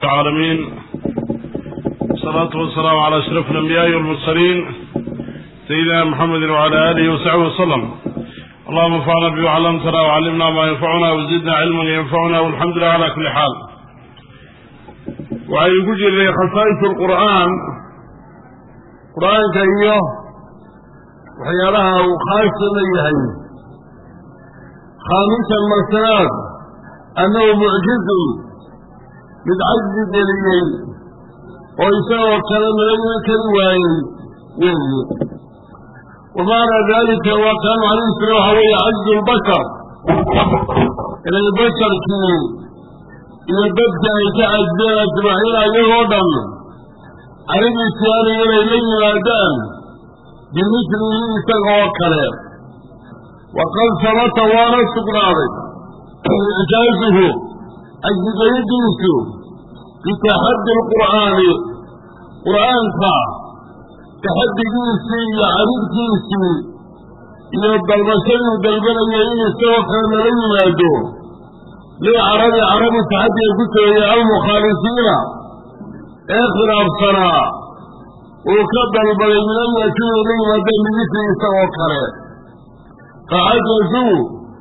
العالمين والصلاة والسلام على أشرف الأنبياء والمرسلين سيدنا محمد وعلى آله وصحبه وسلم اللهم انفعنا بما علمتنا وعلمنا ما ينفعنا وزدنا علما ينفعنا والحمد لله على كل حال وعن كجر خصائص القرآن قرآن كأيه وحيالها وخاصة ليهي خامسا مرسلات أنه معجز من عجز دليل ويساوى كلام لنا كالواي وهي ومعنى ذلك وكان عليه السلام هو عجز البشر إلى البشر كي إلى بدك يتعجل أجمعين أيضا عليه السلام إلى إليه الأدام بمثله سقوى كلام وقد ثبت وانا استقراري إعجازه أجد يدرسه بتحدي القرآن قرآن فا تحدي جيسي يعرف جيسي يبدأ المسل دلبنا يعين استوى كان لن يمادو ليه عربي عربي تحدي يقول يا المخالفين اخر أبصنا وكبر البلدين يكون لن يمادو بمثل استوى كريم فعجزوا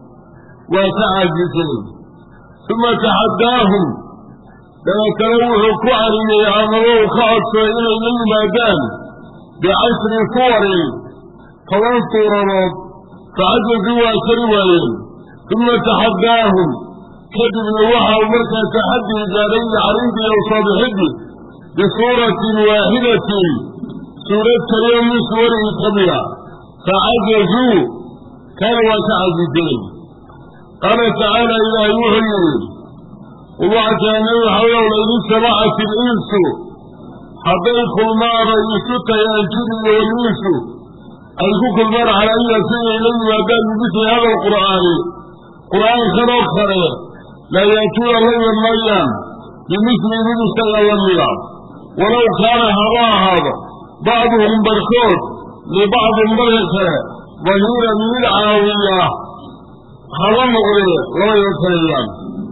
وتعجزوا ثم تحداهم لما تلوحوا كعري يعملوا خاص إلى المادان بعشر صور فلن صورات فعجزوا وكروا ثم تحداهم كذب نوحا ومركا تحدي جاري عريضي أو صابحدي بصورة واحدة سورة كريم من سوره قبلها فعجزوا كانوا وتعجزين قال تعالى إلى يوحي وبعد أن يوحي لئن سمعت الإنس حضيق المار يسك يا الجن والإنس أيكوك المار على أي سنة إليه وأدام بمثل هذا القرآن قرآن خلق خير لا يأتون الله المريم بمثل بمثل الله ولو كان هوا هذا بعضهم برخوت لبعض برخوت ظهيرا من العاوية هذا مغري لا يتكلم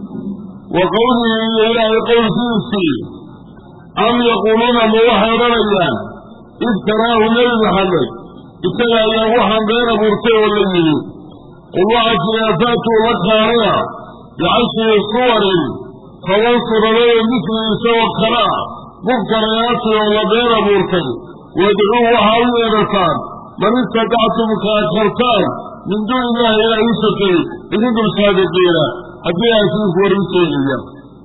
وقوله إلى قول سيسي أم يقولون موحى رميان افتراه النبي محمد اتبع يا وحن غير مرتي والذي الله فاتوا وكارها بعشر صور فوصل له مثل سوى الخلاء مذكريات ولا غير مرتي وادعوه حاوية رسال من استطعتم كاكرتان من دون الله إلى يسكي إذن كنتم صادقين حتى يأسوك ورسوليا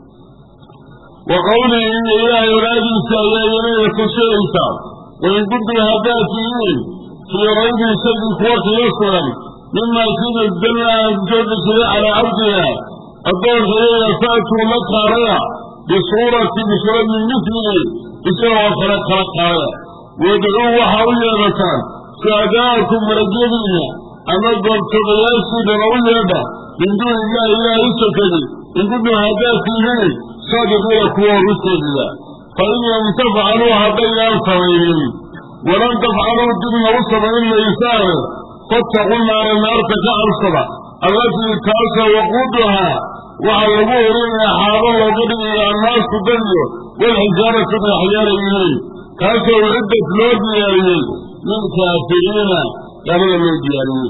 وقوله إن إله ينادي سايا يمين كسيئتا وإن كنتم هداتيين في ريب سيد قوة يسرا مما يكون الدنيا جود شريع على عبدها الدور شريع فاتوا مكة ريا بصورة بصورة من مثله بصورة خلق خلق هذا ويدعوه حاولي رسال ساداكم رجلين أما قلت بياسي بروية من دون الله إلا يسكني إن كنتم هداتيين صادقوا لكوا رسل الله فإن لم تفعلوا هدين الصغيرين ولن تفعلوا الدين رسل إلا يسار فاتقوا النار النار تكعر الصبع التي كاسى وقودها وعلموه لنا حارا وقدم إلى الناس تدنيا والحجارة الأحيار إليه كاسى وعدة لوجه إليه من كافرين قبل المديانين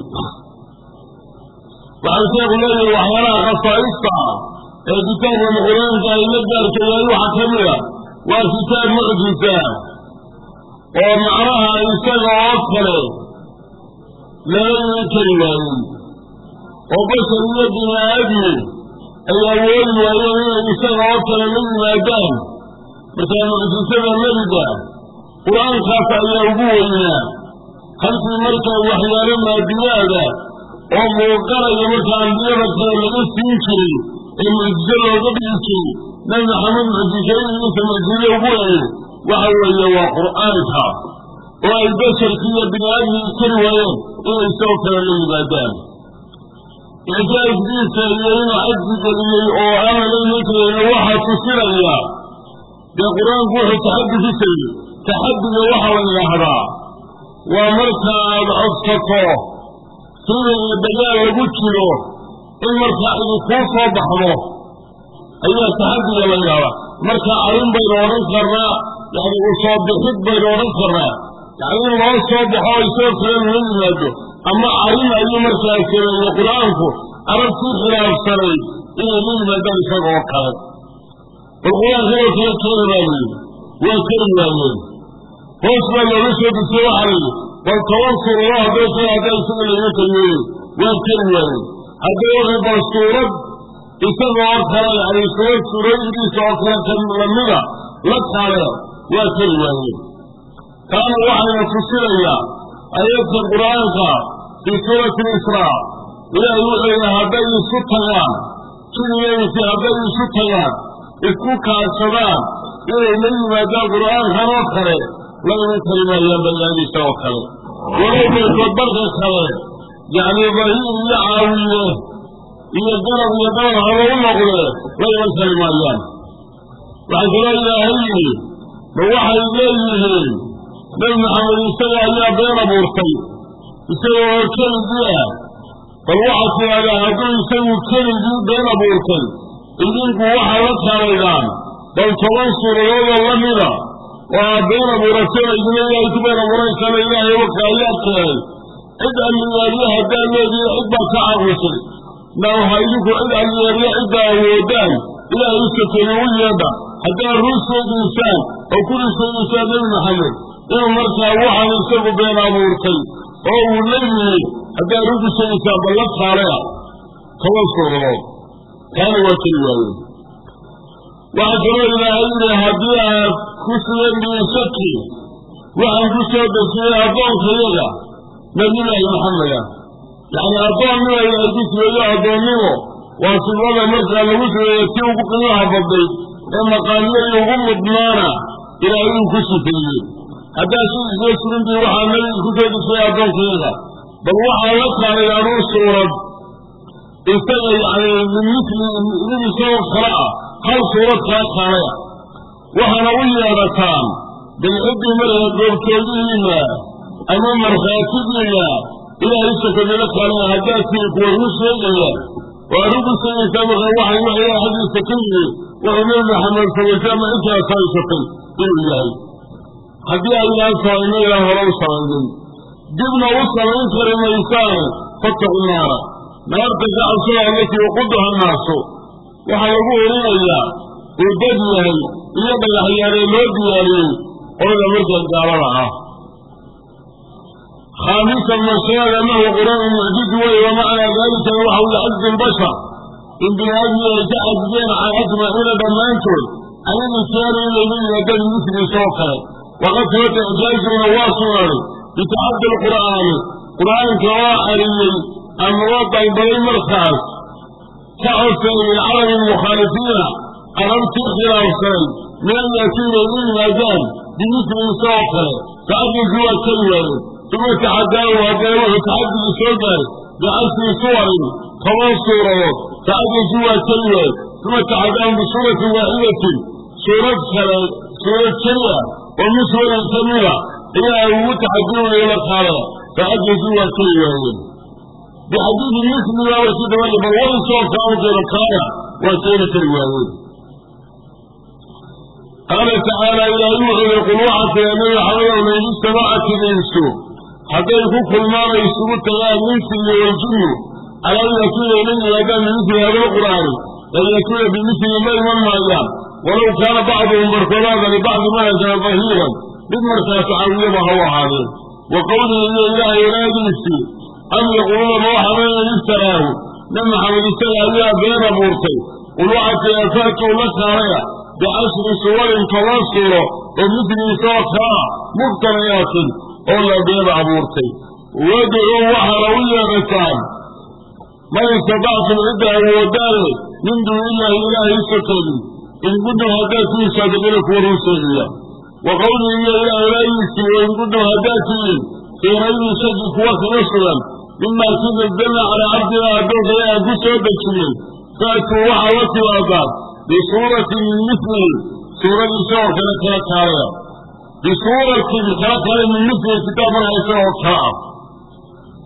وعن شيخ الله وحيانا خصائصها كتاب القرآن كان ينجر كيالو حكمها وكتاب معجزة ومعناها يسمى أكثر لا يكلم وبشر يدنا أبني أي أول وأيام يسمى أكثر من ما دام مثل معجزة الملدة قرآن خاصة يوبونا خلف المركة وحيانا ما بيادا وموقرة يمكى أنبياء لغسين المعجزة وقبلك نبي محمد معجزين انت معجزة وقوله وحوى وقرآنها والبشر كي بن آدم كل ويوم إلى السوف للعبادان إعجاز ديك يرين عجز دليل أو عمل مثل الوحى تصيرها بالقرآن قوة تحدي في سيد تحدي الوحى والنهرة ومركا أبسطه سورة البجاء وقتله in markaa idin kuu soo baxdo ayaa taxadiga la yidhaahdaa marka arrin baynu odhan karnaa yani u soo bixid baynu odhan karnaa yani in loo soo baxo isagoo kale lala yimaado ama arrin ayuu markaa sameeyey qur-aanku arabtii khilaafsanayd inay la yimaadaan isaga oo kale bal qur-aanka oo kale keeni baa layidhi waa keri waayeen hoos baa looga soo dejiye waxaa layidhi bal toban suurado hadday kale haddaa isaga layga keliyeeye waa keri waayeen hadday waxay bal suurad isaga oo kale yani suurad suurooyinkiisa oo kale kan lamida la kale waa keri waayeen taana waxayna tusinayaa ayadka qur-aanka fii suurati lisraa ilaahay wuxuu yidhi hadday isu tagaan jinigeydii hadday isu tagaan isku kaashadaan inay la yimaadaan qur'aankan oo kale la iman kari maayaan baniaadiisa oo kale walow baykood barka kale yacni bahiir iyo caawiye iyo garab iyo dhabar haba u noqdee la iman kari maayaan waxaa kaloo ilaahay yidhi ma waxay leeyihiin nabi maxamed isaga ayaa been abuurtay isaga oo keligii ah bal waxaad tidhahdaa hadduu isagu keligii been abuurtay idinku waxaa la kaalaydaan bal toban suuradoodoo la mida oo aad been abuurateen idina ilaahay ku been abuuraysana ilaahay waka ayaa keenay cid alliyeeriye haddaad leedihin cid baad ka caqlisay na waxaa idinku cid alliyeeriye ciddaa awoodaan ilaahay u sakeeye u yeedha haddaad run sheegaysaan oo ku risaynaysaan nebi maxamed inuu markaa waxaan isagu been abuurtay oo uu la yimid haddaad run ku sheegaysaan bal la kaalea toban suuradood taana waa keli waayeen waxaa kaloo ilaahay yidhi haddii aad ku sugan bihi shaki waxaan ku soo dejiyey addoonkayaga nabiyullaahi maxameda yacni addoonnima ilaahay ku sigeeyo addoonnimo waa sifada markaa lagu sigeeyo tii ugu qiimaha badnayd ee maqaamiyadii ugu mudnaana ilaahay uu ku sifeeyey haddaad si isla sugantii waxaa nabiga ku soo dejiyey addoonkayaga bal waxaa la kaalay anuu suurad isaga yani min mili mid isagoo kale ah hal suurad kaa kaalaya waxaana u yeedhataan bilciddii markaa goobjoogihiina ama markhaatigiina ilaahay sakadila kaalaya haddaad tii kuwa run sheegaya oo arrin ku sheegaysaa markaa waxay wax ilaah xaggiisa ka yimi wuxuu nebi maxamed samaysay ama intaas haysatay inuu yahay haddii aynaan samayno ilaa hore u samaynin dibna u samayn kari maysaane fattaqu naara naarta ka cabsada allatii waquduha naasu waxaa lagu orinayaa uu dad yahay iyo dhagaxyaanee loo diyaariyey qolada markaa gaalada ah khaamisan masheed annahu qur-aanu mucjizi wey wa macnaa daalikana waxa weye cajzi lbashar in bini aadmi ay ka cajiyeen can ajmaciina dhammaantood can ilintiyaani inay la yimaadaan misliisa oo kale waqad sabata ijaazuna waa sugnaaday bitacaddi lqur'aani qur'aanka oo ariyey ama waa dalbaday markaas ka codsaday lilcarabi almukhaalifiina carabtii khilaafsanay min an yaatuu inay la yimaadaan bimithliisa oo kale tacaddigu waa keli waayeen uma taxadaahu haddana wuxuu taxadigii soo gaaray bicashri suwarin toban suuradood tacaddigu waa keli waaye uma taxadaahu bisuuratin waaxidatin suurad kale suurad keli ah oo min suwarin ka mida ayaa ugu taxadinaya la qaadaya tacaddigu waa keli waayeen bixadiidi misliga warkii dabaya bal wadi soo kaankeeda kaana waa keeni kari waayeen qaala tacaala ilaahay wuxuu yihi qul waxaa tira nabi maxamedow lain ijtamacati linsu hadday ku kulmaan ay isugu tagaan insi iyo waljinnu calaa an yatuuna ila yimaadaan bimithli hada lqur'aani lan yatuuna bimithli ma iman maayaan walow kaana bacduhum barkoodaada libacdi manhajana dahiiran mid markaas caawiyaba ha u ahaadeen wa qowlihi iyo ilaahay wanaagiisii am yaquuluuna ma waxaamayan iftaraahu nabi maxamed isaga ayaa been abuurtay qul waxaa tira faatuu la kaalaya bicashri suwarin toban suuro oo midliisa oo kalaa muftanayaatin oo la been abuurtay wadcuu waxaana u yeedhataan man istadactum cidda awoodaane min duunillaahi ilaahay sokeedin in kuntum haddaad tihiin saadiqiina kuwa run sheegaya wa qowlihi iyo ilaah walaagiisii wa in kuntum haddaad tihiin fii raybin shaki kuwa kaga sugan mimaa kii nazzalna calaa cabdina addoonkaya aan ku soo dejinay faatuu waxaa la timaadaan bisuuratin min milihi suuradiisa oo kale kala kaalaya bisuuratin kala kale min milihi kitaab marhaysa oo kala ah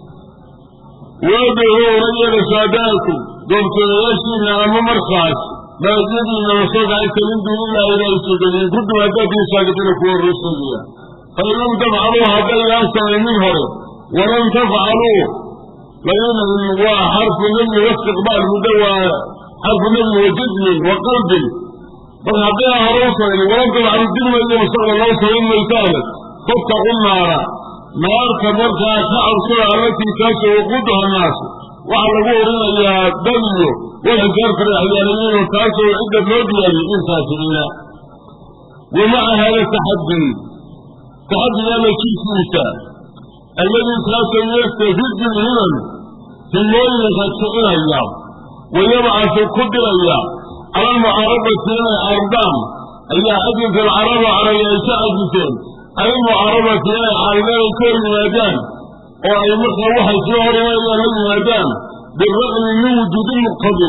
wadcuu la yeedha saadaanku goobtoodayaashiina ama markaas maajadiina wasoogaayta min duunillahi ilaahay sugadiin kuntum haddaadii saadiqiina kuwa rusuliya fain lam tafcaluu haddaydaan samaynin hore walam tafcaluu labadan waa xarfu nabyi waistiqbaal muddo waa xarfu nabyi wa jazmin wa qalbin marka haddayna hore u samaynin walam tafcalu dibna iyo mustaqbal loo samayn maysaane fattaqu naara naarta markaa ka cabsada allatii taasoo waquuduha naasu waxaa lagu orinayaa dad iyo walxijaarta axyaaniyiino taasoo cidda loo diyaariyey inkaasiriina wa maca hada taxaddi taxaddigaa la jirkiisa alladii kaasoo yastafidu lhiman himooyinka kicinaya wa yabcasu ku diraya cala almucaarabati inay ardaan ayaa ajinta alcaraba carabi ay ka cajiseen cala almucaarabati inay caaridaan ay ka hor yimaadaan oo ay markaa waxay soo hor imanayaan la yimaadaan biraqmi min wujuudi muqtadi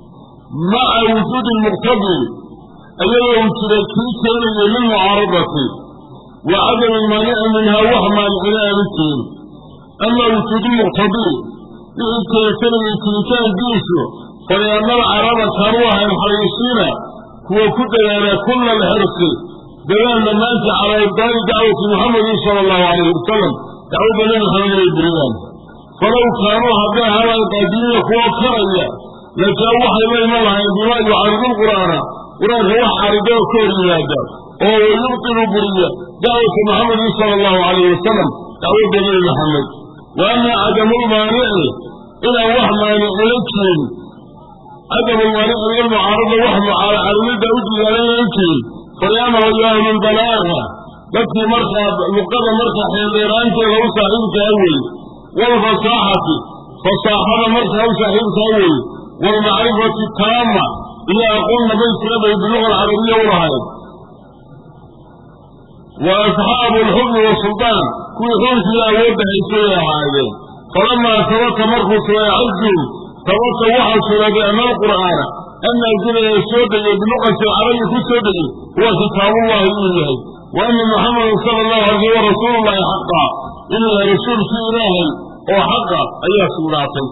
maca wujuudi muqtadi ayagoo uu jira kii keenaya lilmucaaradati wa cadami maanici minhaa wax maanicina aanu jirin ama wujuudi muqtadi wixii keensanayay jiritaankiisu faliannal caraba kaanuu ahayn xariisiina kuwa ku dadaala kulla alxirsi dadaal dhammaantii calaa ibdaali dacwati muxamedin sala allahu calayhi wasalam dacwadda nabi maxamed inay buriyaan falow kaanuu hadday ahaadaan qaadiina kuwa karaya lajaa waxay la iman lahayn bimaa yucaridu lqur'aana qur-aanka wax caridoo ka hor yimaada oo wayubtilu buriya dacwata muxamedin sala allahu calayhi wasalam dacwadda nabi maxamed wa ama cadamulmaanici inaan wax maanicila jirin cadamulmaanici lilmucaarada wax mucaaridada u diyaaranayan jirin faliannahu yo ahlulbalaaga dadkii markaa luqada markaa xeeldheeraanteeda u saaxiibkaa wey waalfasaaxati fasaaxada markaa u saaxiibkaa wey waalmacrifati taama iyo aqoon dhamaystiran bay biluga alcarabiya u lahayd wa asxaabu alxukmi waasuldaan kuwii xunkii awoodda haysay ay ahaayeen falamaa sabata markuu sugay cazum sabata waxaa sugaaday ana alqur'aana annaazila ee soo degay biluqati alcarabi ku soo degay huwa kitaabullahi inuu yahay wa ana muxamadan sala allahu alayh wa rasuulullahi xaqa inuu yahay rasuulkii ilaahay oo xaqa ayaa sugnaatay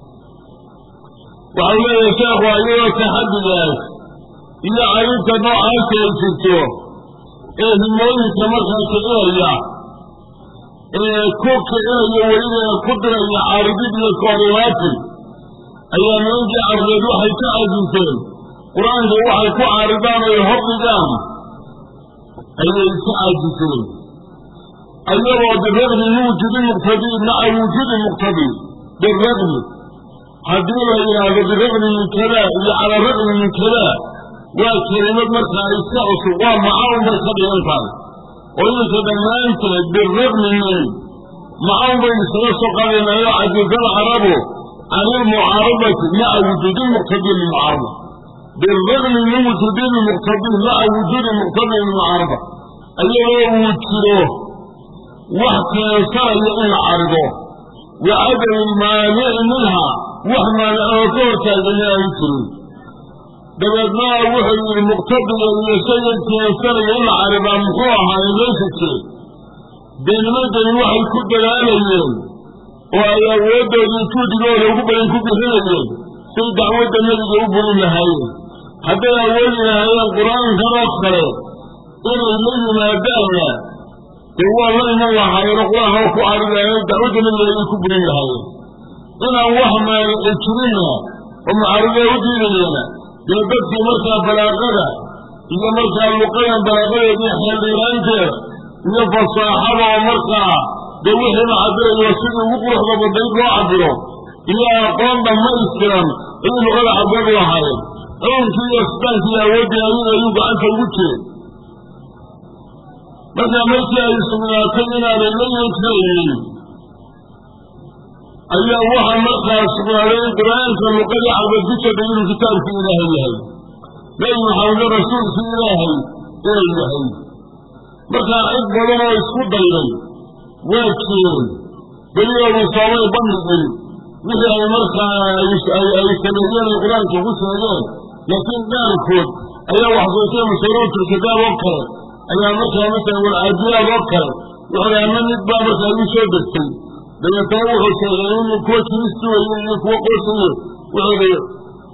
waxau leeyahay sheekhu ayadoo taxaddigaas iyo carinta noocaasa ay jirto ee himooyinka markaa kicinaya ee ku kicinaya weliba ku diraya caaridid iyo koorimaati ayaa nimankii carbeed waxay ka cajiseen qur-aanka waxay ku caaridaan ay hordhigaan ayay ka caajiseen ayagoo biraqmi min wujuudi muqtadi maca wujuudi muqtadi biraqmi haddii la yidhaahdo biraqmi min kada iyo calaa raqmi min kada waa kelimad markaa iska cusub waa macaun bay ka dhigan tahay oo iminka dhammaanteed biraqmi min macaun baynu isaga soo qaadaynayo cajizada carabu can ilmucaarabati maca wujuudi muqtadi lilmucaaraba biraqmi min wujuudi lmuqtadi maca wujuudi muqtadi lilmucaaraba ayagoo uu jiro wax keensanaya in la carido wa cadami lmaanici minha wax maanic oo ka hortaagani aanu jirin dabeedna wuxuu yidhi muqtadiga iyo shayga keensanaya in la caridaa muxuu ahaaye meesha jire dee nimankani waxay ku dadaalayeen oo ay awooddoodii juudigooda ugu badan ku bixinayeen say dacwadda nebiga u burin lahaayeen hadday awoodi lahaayeen qur-aankanoo kale inay la yimaadaanna dee waa la iman lahaayeen oo qur-aanka ku caridaayeen dacwadda nebiga ayay ku burin lahaayeen inaan wax maanici jirinna oo mucaaridaa u diidayeena dee dadkii markaa balaaqada iyo markaa luqadan balaaqadeedii xeeldhiiraanteeda iyo fasaaxada oo markaa dee wixii la cabirayo sidii ugu quruxda badayd loo cabiro iyo aqoon dhammaystiran ayay luqada cabir u lahaayeen coonkii iyo sitaankii iyo awooddii ayaga ayuu gacanta ugu jiray markaa markii ay sugnaatay inaanay la yean karaynin ayaa waxaa markaa sugnaaday in qur-aanka luqadii carbeed ku soo degay inuu kitaabkii ilaahay yahay nebi maxamedna rasuulkii ilaahay inay yahay markaa cid badan oo isku dayday waa jireen beliyoodu soomay bandhigin wixii ay markaa ay sameeyeen ay qur-aanka ku sheegeen laakiin qaarkood ayaa waxsootay mashuruurtulkitaab oo kale ayaa markaa masalan walcaadiyaad oo kale wuxuu ama mid baa markaa igu soo degtay dabeetana wuxuu sheegay in kuwa kiristi weye iyo kuwa qosaye wuxuu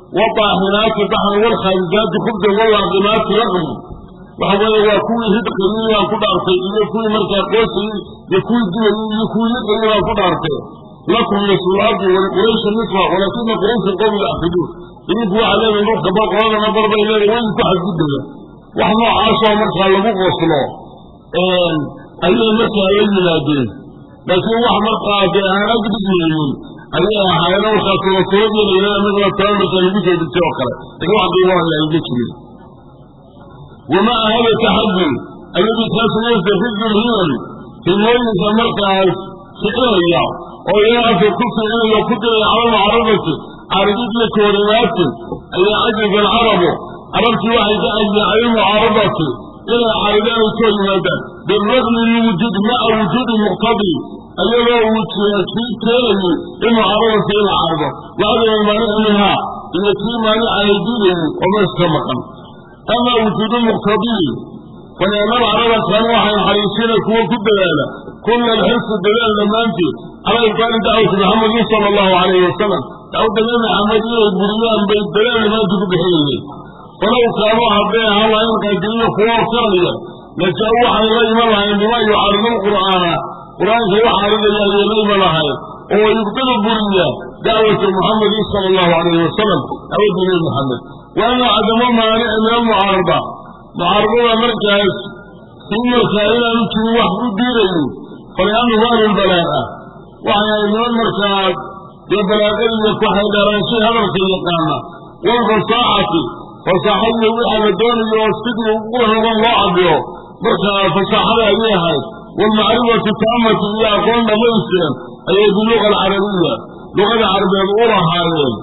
والطاحنات طحن والخارجات خبز واللاقمات رغم وحوالي وكوي هدقني وكو دارتي يكوي مركا قوسي يكوي دولي يكوي يدقني وكو دارتي لكم نصف الأرض ولقريش النصف ولكن قريش القوم يأخذون يجوا علينا نروح كباق وانا نظر بيننا وين تحت جدا وحنا عاشوا مركا لبوك وصلوا أيها مركا يجي لكن واحد مركا أنا أجد منهم ayaa ahaayeen markaas rasuuladii ilaa mid la taban marka lagu soo dejiyay oo kale laakiin wax qiimo aan laga jirin wama hada taxaddi alladii kaas yastafidu lhiman himooyinka markaas kicinaya oo iyaga afka ku kicinaya ku diraya cala mucaradati caridid iyo koorimaati ayaa cajiza alcarabu carabtii waxay ka ajiyay cala mucaaradati inay caridaan ay soo yimaadaan biragmi min wujuud maca wujuudi muqtadi ayagoo uu jira kii keenayay in mucaaradasi in la cardo wacdama maanic minhaa iyo kii maanicaya diidayay oo meesha ka maqan ama wujuudu muqtadiyi faleemada carada kan waxay xariisina kuwo ku dadaala kulla alxirsi dadaal dhammaanteed calaa ibtaali dacwati maxamedin sala allahu calayhi wasalam dacwadda nabi maxamed inay buriyaan bay dadaal dhammaantii ku bixinayeen falow kaanuu hadday ahaan lahayn qaadiriyo kuwo horsanaya lajaa waxay la iman lahayn bima yucaaridu lqur'aana qur-aanka wax aridaya ayay la iman lahayn oo yubtilu buriya dacwata muxamedin sala allahu calayhi wasalam dacwadda nabi maxamed waana cadamo maanici min almucaarada mucaaradada markaas kii markaa inaanu jirin wax ku diidayo faliannahu ahlulbalaaqa waxay ahay niman markaas dee balaaqadiiyo kuxay dheeraanshay hadalka yaqaana walfasaaxati fasaaxadiyo waxa la doonayo oo sidii ugu raban loo cabiro markaa fasaaxada ayay ahayd waalmacrifati taamati iyo aqoon dhamaystiran ayay biluga alcarabiya luqada carabeed u lahaayeen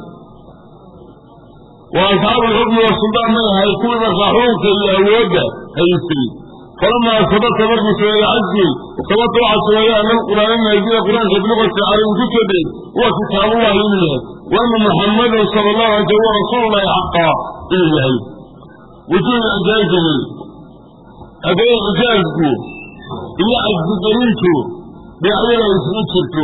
wa asxaabu alxukmi wasultaan may ahay kuwii markaa xukunka iyo awoodda haystay falamaa sabata markuu sameeye cajzi sabata waxaa sameeye ana alqur'aana naazila qur'aanka bilugati carabi ku soo degay huwa kitaabullahi inuu yahay waana muxamadan sala allahu alay slam wa rasuulullahi xaqaa inuu yahay wujuudu ijaazihi haddee ijaazku iyo cajsigelintu dhinacyada isugu jirto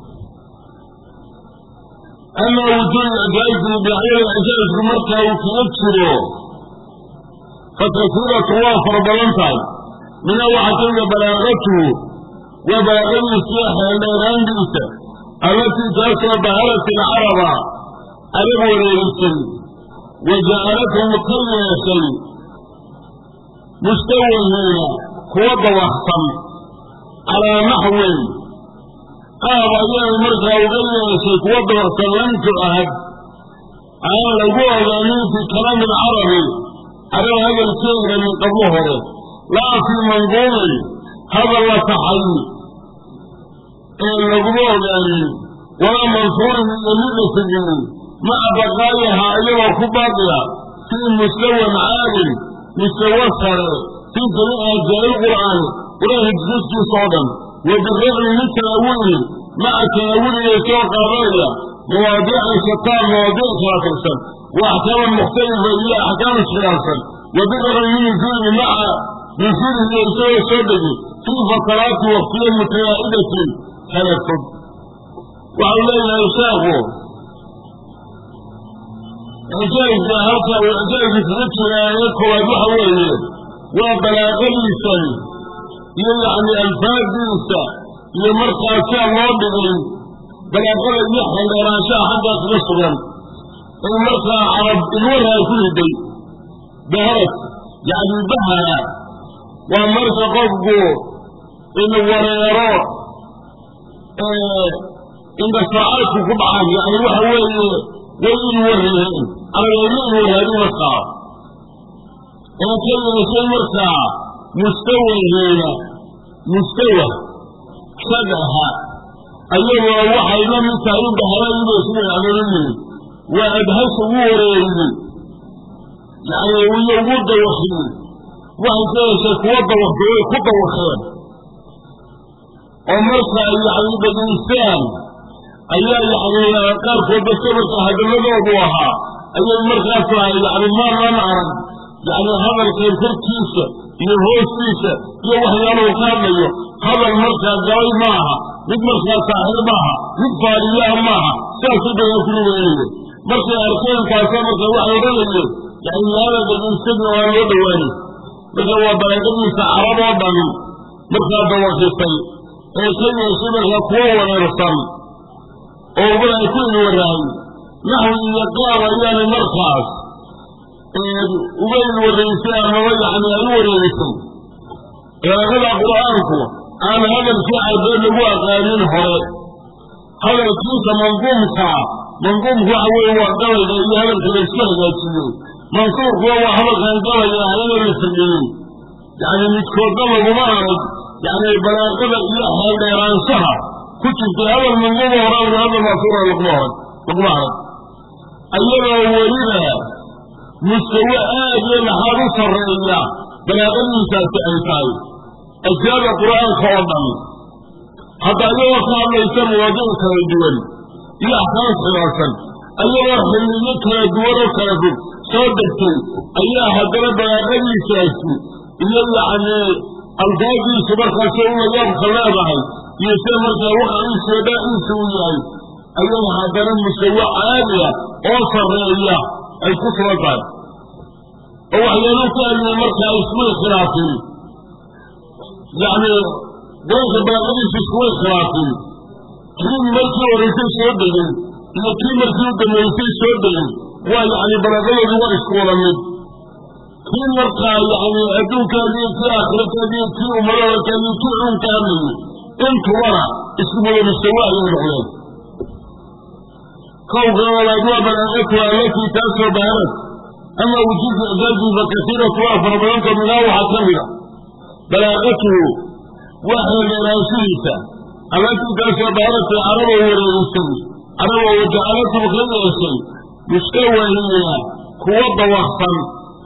ama wujuudu ijaazihi dhinacyada ijaazku markaa uu kaga jiro fakasiiratu waa fara badan tahay mina waxaa kamida balaaqatuhu waa balaaqadiisa xeeldheeraandiisa allatii taasoo baharat alcaraba arab wareerisay wa jacalathum ka yeeshay mustawahiina kuwa dawaqsan calaa naxwin qaab ayay markaa uga yeeshay kuwa dawaqsan lam tucahad aan lagu ogaanin fi kalaami alcarabi carab hadalkeeda min qablo hore laa fii manduumin hadal la taxay ee laguma ogaanin walaa mansuurin iyo mid la teginin maca baqaayaha iyagoo ku baaqiya fii mustawan caalin mustawa sare fii jamiici ajaa'i lqur'aani qur-aanka jisaskiisa oo dhan wa biraqmi min tanaawulin maca tanaawuliga soo qaadanaya mawaadiican shataa mawaadiic kala tirsan wa axkaaman mukhtalifa iyo axkaam iskhilaafsan wa biraqmi min nusuuli maca nusuulihi isagoo soo degi fii fataraati waqtiya mutanaa'idatin kala fog waxau leeyahay sheekhu ijaazka halka uu ijaazka kaga jiraaye koowaad waxa weeye waa balaaqadiisan iyo yacni alfaadiisa iyo markaa sia loo dhigay balaaqada iyo xeldheeraanshaha xaggaa kaga sugan in markaa carab ilwaraa ku riday baharad yacni bahara waa marka qofku in wareero indhasaacadku ku dhacaan yani waxa weeye way in warreen aragayma in warraadin markaa oo ka yeeshay markaa mustawahiina mustawa shagaha ayagoo waxay la mid tahay in baharayibay sida adoonayeen waa adhasha ugu wareeriyey yani iyo ugu dawakiyey waxay ka yeeshay kuwa dawakay way ku dawakeen oo marka ay yani dhegaystaan ayaa yani qaarkood dadka marka hadaladoodu ahaa ayay markaas lahay yani maanan arag yani hadalkan korkiisa iyo hoostiisa iyo waxyaaluhu ka hadlayo hadal markaa galay maaha mid markaa saaxir maaha mid faariyaha maaha saasuu dhagaa kuli weynaya markay arkeen kaasa marka waxay odhanayeen yani yaada dhegaysadii waan loo dhawaanay marka waa balaaqadiisa carab oo dhan markaa dawaqisay ee ka yeeshay markaa kuwo wareersan oo ubada ay ku inwarahay naxwi iyo qaab ayaanay markaas uga inwaraysay amaba yani ay u wareerisay balaaqada qur-aanku aan hadalkii carbeed lagu aqaanin hore hadalkiisa manduumkaa manduumku waxa weeye waa gabayga iyo hadalka la isku hagaajiyey mansuurkuwa waa hadalkan gabaya ahayna la sameeyey yani midkoodna laguma arag yani balaaqada iyo xeeldheeraanshaha ku jirtay hadal manduuma horaa hadal mansuura laguma arag laguma arag ayadoo weliba mustawe aad iyo laxaad u sarreeya balaaqadiisaasi ay tahay ashyaada qur-aanka oo dhan hadda ayagoo ka hadlaysa mawaadiic kala duwan iyo axkaam khilaafsan ayagoo xilliyo kala duwan oo kala fog soo degtay ayaa haddana balaaqadiisaasi iyo yacni alfaadiisu markaas u layaabka leedahay iyo sida markaa waqciisa iyo dhaaciisa u yahay ayay haddana musawe caaliya oo sarreeya ay ku sugan tahay oo waxyaalo ka hadliyay markaa ismay khilaafin yacni goolka balaaqadiisu iskumay khilaafin kii markii horeysay soo degay iyo kii markii u dambeysay soo degay waa yacni balaaqadoodu waa isku wada mid kii markaa yacni adduunkaadiyo kii aakhirakaadiyo kii ummadadakaadiyo kii cuunka hadlayay intubana isku wada mustawa ayay noqdeen kowka walaad waa balaaqatuha allatii taasoo bahanad ama wujuudu icjaazi fa kasiiratu waa fara badanta minhaa waxaa ka mida balaaqatuhu waa xeeldheeraanshihiisa allatii taasoo bahanatay caraboo wareerisay caraboo wajacalatum ka yeeshay mustawahiina kuwa dawaqsan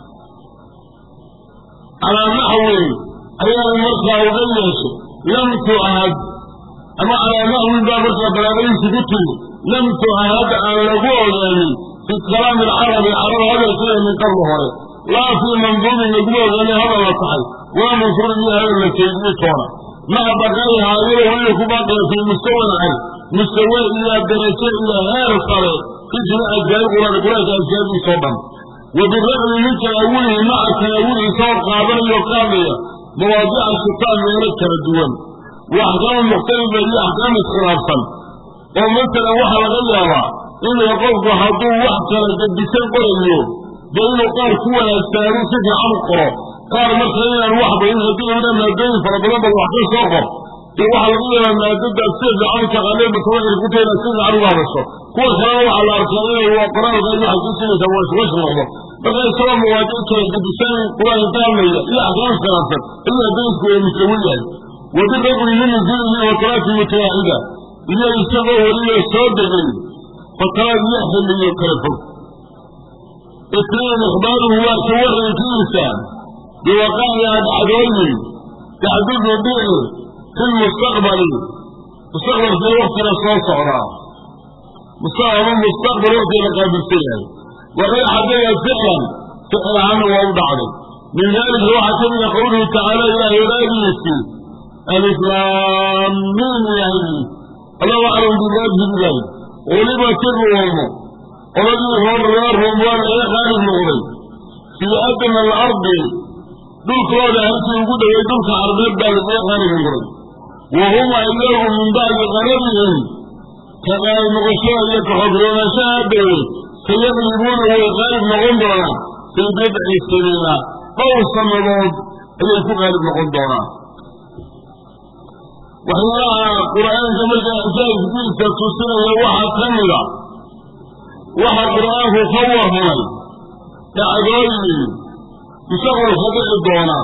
calaa naxwin ayaa markaa uga yeeshay lam tu'ahad ama calaa naxwin baa markaa balaaqadiisi ku timi lam tu'ahad aan lagu ogaanin fi kalaami alcarabi carab hadalkeeda min qabli hore laa fii manduumin laguma ogaanin hadal la tahay waa mansuurin iyo hadal la keediye toona maca baqaa'iha ayadoo weliba ku baaqaya fii mustawan cay mustawe iyo darajo iyo heer sare fi jamiici ajyaal quraan quraanka ajyaadiisoo dhan wa biraqmi min tanaawulihi maca tanaawulihi soo qaadanayo qaadaya mawaadiica shitaan meelo kala duwan wa axkaama mukhtalifa iyo axkaam iskhilaafsan oo masalan waxaa laga yaabaa inuu qofku hadduu wax kala gadisan qorayo dee inuu qaar ku wanaagsanaadu si fiican u qoro qaar marka inaan wax bayin haddii una maadooyin fara badan ba wax ka soo qor dee waxaa laga yaabaa maadadaas si fiican u taqaaneen mutawacir ku tahay inaad si fiican uga hadasho kuwa kalena waxaa la arkaa inay waa qoraalka iyo waxay ku sinaysaa waa iswash noqdo marka isagoo mawaadiic kala gadisan qur-aanka ka hadlaya iyo axkaam khilaafsan ayuu haddaysku wada musawi yahay wabiraqmi min nuzuulihi wa talaati mutawaacida iyo isagoo weliba soo degay fataraad iyo xilliyo kala fog itnain ikhbaaruhu waa ka warankiisa biwaqaaci adcadooyin taxdudu dhici fi lmustaqbali mustaqbalkii waktiga soo socdaa ama mustaqbal waktiga la qaabilsan yahay waqad xadaga ficlan ficil ahaana waa u dhacday min dalika waxaa ka mida qowluhu tacaala ilaahay raadiisii alislaamiin ilaahay allahu aclam bimaadhi ilaahi ulibat iruumu oladii hor reer ruum waa laga qaalib noqday fii adna alardi dhulkooda halkii ugu dhoway dhulka carbeed baa lagaga qaalib noqday wa hum iyagu min bacdi qalabihim ka qaalib noqoshada iyo kaxogroonaashaha dhowey sayaqlibuuna way qaalib noqon doonaan fii bidci siniina dhowr sannadood ayay ku qaalib noqon doonaan waxyaalaha qur'aanka markaa ajaa'ibkiisa tusinaya waxaa ka mida waxa qur'aanku ka warramay dhacdooyin mustaqbalka dhici doona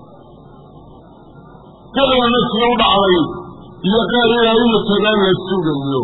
ficilna sii u dhacday iyo qaar ilaa imikadan la sugayo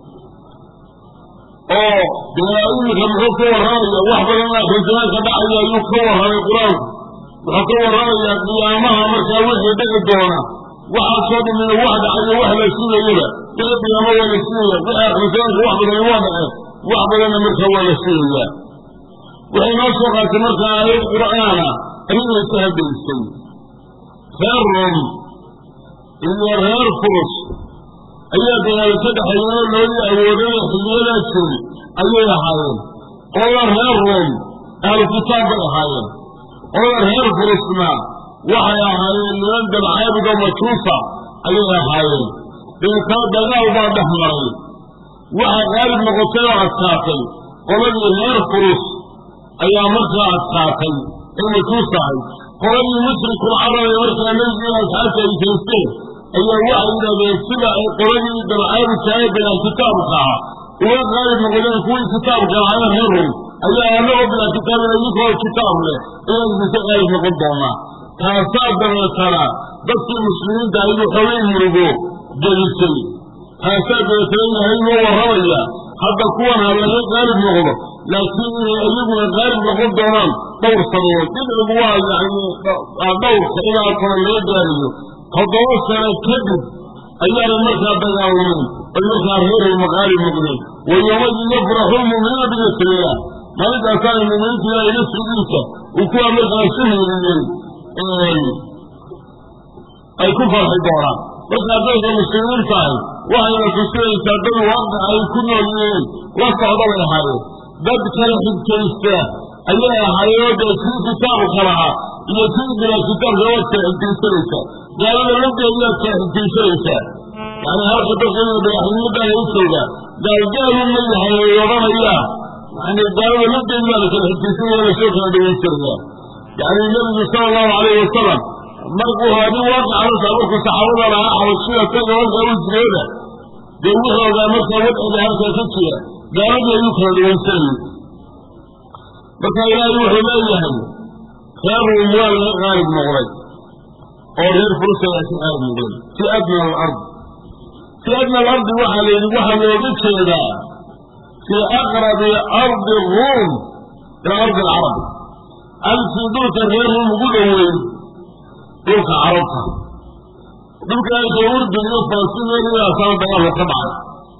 oo dee imika muxuu ka warramaya wax badan aakhirjamaanka dhacaya ayuu ka warramay qur-aanku wuxuu ka warramayaa qiyaamaha markaa wixii dhici doona waxaasoo dhamina wax dhacayo wax la sugayaba wixii qiyaamo waa la sugaya wixii aakhirjamaanka wax badan waa dhace wax badanna markaa waa la sugayaa waxay noo soo qaatay markaa aayad qur'aana arrinay ka haddaysay reer rom iyo reer furus ayaa dagaal ka dhexeeyeenoo loodii awoodada xilliyadaa jiray ayay ahaayeen qolada reer room ahlu kitaab bay ahaayeen qolada reer furusna waxay ahaayeen niman dabcaabuga majuusa ayay ahaayeen deetana dagaal baa dhex maray waxa qaalib noqotay oo adkaatay qoladii reer furus ayaa markaa adkaatay ee majuus ahay qoladii mushrikul carab ee markaa nebigiina asxaabta ay jeesteen ayaa waxay yidhahdeen sida ay qoladii dabcaabudka ee bilaa kitaabka ah uga qaalib noqdeen kuwii kitaabka ahaayeen reer rum ayaa anagoo bilaa kitaabin idinkoo kitaab leh inaan idinka qaalib noqon doonaa taasaa dabeetana dadkii muslimiinta ayuu xogay murugo gelisay taasaa dabeetana ilahay noo warramaya hadda kuwan ha laga qaalib noqdo laakiin inay iyaguna qaalib noqon doonaan dhowr sababood dibcigu waa yani dhowrka ilaa kore laga gaarayo toddoba sano kadib ayaanay markaa dagaalameen ay markaa reerayma qaalib noqdeen wa yoomadin yafraxu lmu'miniina binasrilah maalintaasaanay mu'miniinta ilaahay nasrigiisa uu kuwa markaa su heeliyey ay ku farxi doonaan markaa dadka muslimiin tahay waxayna tusinaysaa dad waaqic ay ku nool yihiin la socda bay ahaayeen dad kala xigtaysta ayay ahaayeen dee kii kitaabka lahaa iyo kii bilaa kitaabka waad kala xigtaysanaysaa gaalada lageediyaad kala xigtaysanaysaa yani halka dadka badaxnimada ay jooga gaalgaalu ma yahay ay odhanayaa yani gaalada lageedi baa la kala xigtaysanaya lasoo kala dhawaysanaya yani nebigu sala allahu alayhi wasalam markuu haadin waaqicalasa markuu saxaabada lahaa xabashida taga halkaa u jireeda dee wuxuu ogaa markaa wadciga halkaa ka jira gaaladii ayuu kala dhawaysanayay marka ilaahay wuxuu leeyahay reer ruum waa laga qaalib noqday oo reer furus ayaa ka qaalib noqday fi adna alard fi adna alardi waxaa la yidhi waxaa looga jeedaa fii aqrabi ardi ruum ila ardi alcarab alkii dhulka reer ruum ugu dhoweyn dhulka carabta dhulka alka urdun iyo falastiin dagaalka ka dhacay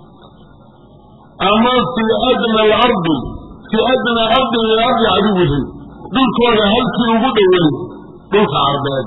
ama fii adna alardi fii adna ardi min ardi caduwihim dhulkooda halkii ugu dhoweyn dhulka carbeed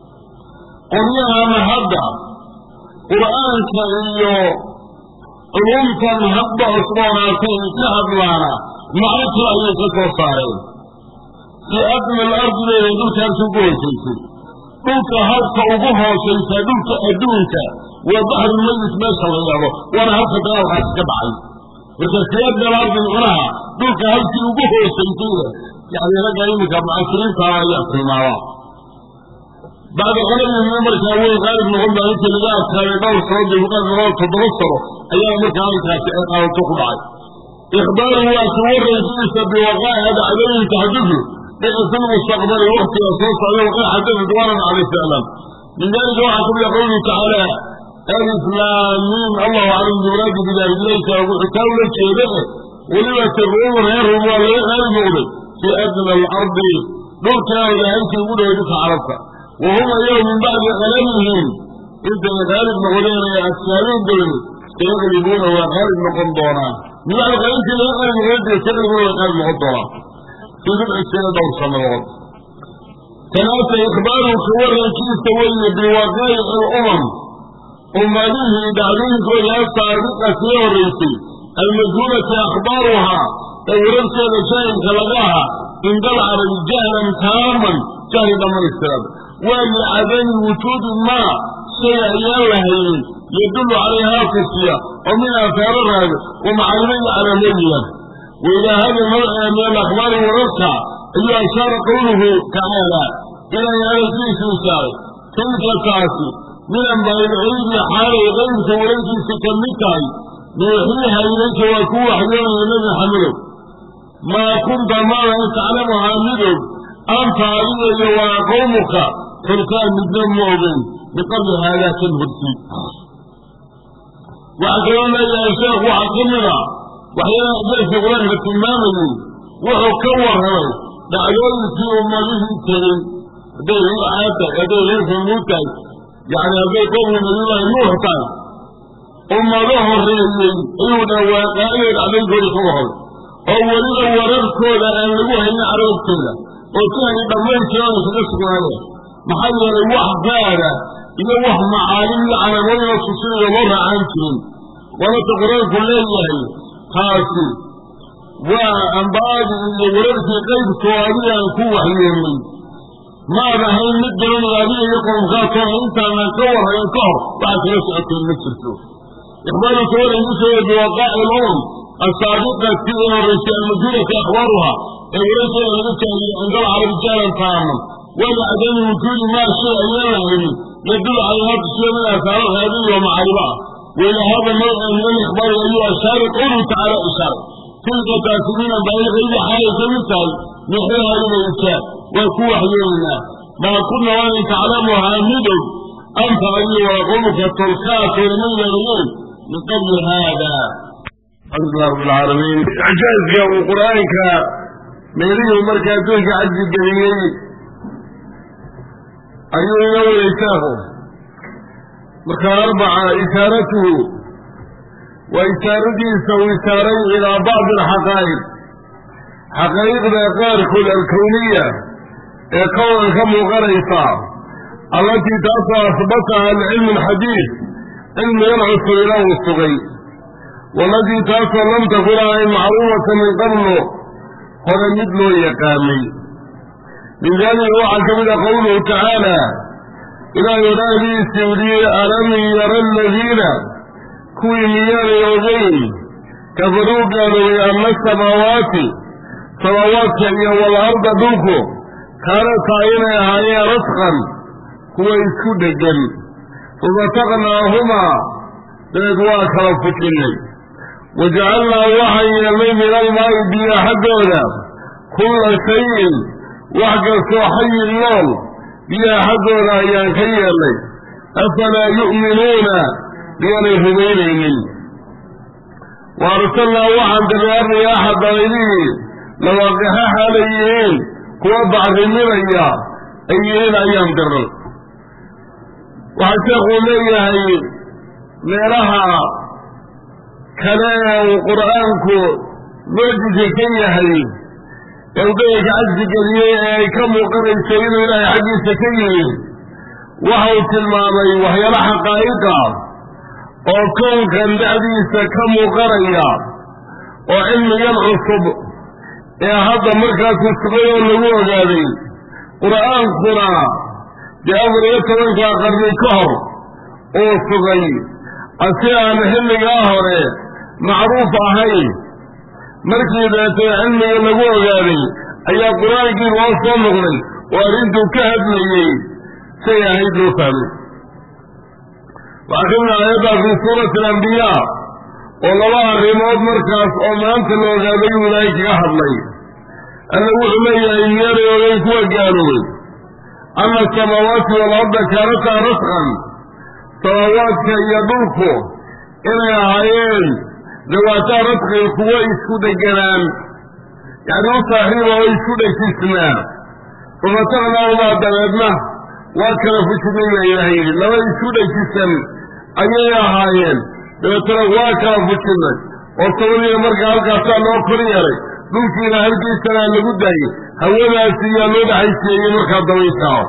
qoryahana hadda qur'aanka iyo culumtan hadba cusboonaatay ka hadlaana macno kale ayay ka soo saareen fii adna alardi bayna dhulka halkii ugu hoosaysay dhulka halka ugu hoosaysa dhulka adduunka waa baxrulmayit meesha la yidhahdo waana halka dagaalkaasi ka dhacay marka siyaadna alardi macnaha dhulka halkii ugu hoosaysayda yani ragga iminka mucasiriintaana ayaa tilmaama bacda qoladii markaa way qaalib noqon baa intii laga adkaaday dhowr sano dulqaad toddoba sano ayaa markaa halkaasi ay qaadato ku dhacay ikhbaaru waa ka warraysiisa biwaqaa'iha dhacdooyinka xadidu dhici fi lmustaqbali waktiga soo socda waqaa xadada duwanan calay saalam min dalika waxaa kamid a qawluhu tacaala alif laam miim allahu aclam bimuraadi bidalik ilayka wuxuu kaa ula jeeda weliba tiruum reer rum waa laga qaalib noqday fii adna alardi dhulkaada halkii ugu dhaway dhulka carabta wa hum ayagu min bacdi qalamihim intay qaalib noqdeen ee adkaadeen dabadeed sayaqlibuuna waa qaalib noqon doonaan min bacdi qalintii laga qaalib noqday sayaqlibuuna waa qaalib noqon doonaan fii bidci sina dhowr sannadood kanaasa ikhbaaru ka warankiisa weeye biwaqaa'ici alumam ummadihii dhacdooyinkooda asaabiqa sii horraysay almajhuulati akhbaaruhaa ee wararkeeda jaahilka laga aha cindal carabi jahlan taaman jahli dhammaystiran waa licadami wujuudi maa shay ayaan lahaynin yadullu calayhaa tusiya oo min aahaaro raaga wa macalimo iyo calaamooyiya wa ilaa hada nawciga min alakhbaari wararka ayuu ashaara qowluhu tacaala ilaahay hadalkiisu ishaaray tilka taasi min ambaayilcilmi xaalay qaybka wararkiisa ka mid tahay nuuxiiha ilayka waa ku waxyoonaya nebi maxamedow maa kunta maadan taclamuhaa midog anta adiga iyo waa qowmuka xulkaan midna ma ogeyn biqabli haadaa kan horti waxaa kaloo leeyahay sheekh waxaa ka mid a waxyaalaha darsi qur-aanka tilmaamayey wuxuu ka warramay dhacdooyinkii ummadihii tegey hadday reer caad tahay hadday reer samuud tahay yani hadday qowmu nabiyullaahi nuux tahay ummado horreeyey ayuu dhawaaqaayo dhacdooyinkooda ka warramay oo weliba wararkooda aan lagu haynin carabtooda oo jahli dhammayntiran kaga sugnaadeen maxaa yeelay wax gaada iyo wax macaalim iyo calaamooyinoo tusinaya loo raacaan jirin waanata qur-aanku leeyahay taasi waa ambaadii iyo wararkii qaybkoo adigaan ku waxyeelnay maad ahayn mid garanaya adiga iyo qowmkaasoo intaanan ka warrayn ka hor waxaad kala socoteen ma jirto ikhbaaruka walaygu sheegay biwaqaaci lumam asaabiqati ee horraysay almajhuulati akhbaaruha ee wararkeeda laga jaahiyey cinda alcarabi jahlan taaman walacdami wujuudi maa shay ayaan lahaynin yadul calayhaa tusiya min aasaaro raadiyi wa macaariba ah waila hada nawca min alikhbaari ayuu ashaari qowluhu tacaala ishaaray tilka taasimiina baailgaybi xaalay ka mid tahay mixraha ilayka waa ku waxyeelaynaa maa kunna waanan taclamuhaa midow anta adiyo waa qowmka tolkaasoo lama yeelayen min qabli haada alxamdulilah rabb alcaalamiin icjaazka uu qur-aanka meelihii markaa adduunka cajzi geliyey ayuu ina waday sheekhu marka arbaca ishaaratuhu waa ishaaradiisa uu ishaaray ilaa bacdi alxaqaa'iq xaqaa'iqda qaarkood alkowniya ee kowan ka muuqanaysa allatii taasoo asbataha alcilmu alxadiid cilmigan cusub ilaa uu sugay waalatii taasoo lam takun ahayn macruufata min qablo hore mid loo yaqaanay min daalika waxaa ka mid a qowluhu tacaala ilaahay odhaahdiisii udiyey alam yara aladiina kuwii miyaanay ogeyn kafaruu gaaloobay anna samaawaati samaawaadka iyo walarda dhulku kaanataa inay ahaayeen rasqan kuwa isku dheggan fafataqnaahumaa dabeed waa kala fujinnay wajacalnaa waxaan yeelnay min almaa'i biyo xaggooda kulla shayin wax kastoo xayin nool biyaha xaggooda ayaan ka yeelnay afalaa yu'minuuna miyaanay rumaynaynin wa arsalnaa waxaan dirnay arriyaaxa dabaydihii lawaaqixa xaalay yihiin kuwa bacriminaya ay yihiin ayaan dirnay waxaa sheekuu leeyahay meelaha kale ee uu qur'aanku mucjisa ka yahay ee uu dayanka cajsi geliyey ee ay ka muuqanayso inuu ilaahay xaggiisa ka yimid waxa uu tilmaamay waxyaala xaqaa'iqa oo kownkan dhexdiisa ka muuqanaya oo cilmigan cusub ee hadda markaasu sugay oo lagu ogaaday qur'aankuna dee afar iyo tobankaa qarni ka hor uu sugay asi aan xilligaa hore macruuf ahayn markii daetee cilmiga lagu ogaaday ayaa qur-aankii loo soo noqday oo arrintuu ka hadlayey say ahayd loo fahmay waxaa ka mid aayaddaa fii suurati alambiyaa oo laba arrimood markaas oo maanta la ogaaday uu ilaahay kaga hadlay alla wuxuu leeyahay miyaanay ogeyn kuwa gaaloobay anna asamaawaati waalarda kaanataa rasqan samaawaadka iyo dhulku inay ahaayeen dawaataa rasqin kuwo isku dheganaan yacni u saaxiiba oo isku dhejisnaa fafataqnaahumaa dabeedna waa kala fujinay baa ilaah yidhi laba isku dhejisan ayay ahaayeen dabeetana waa kala fujinnay oo sabadiina markaa halkaasaa loo kor yeelay dhulkiina halkiisanaa lagu daayey hawadaasi yaa loo dhaxaysiiyey markaa dabaysaa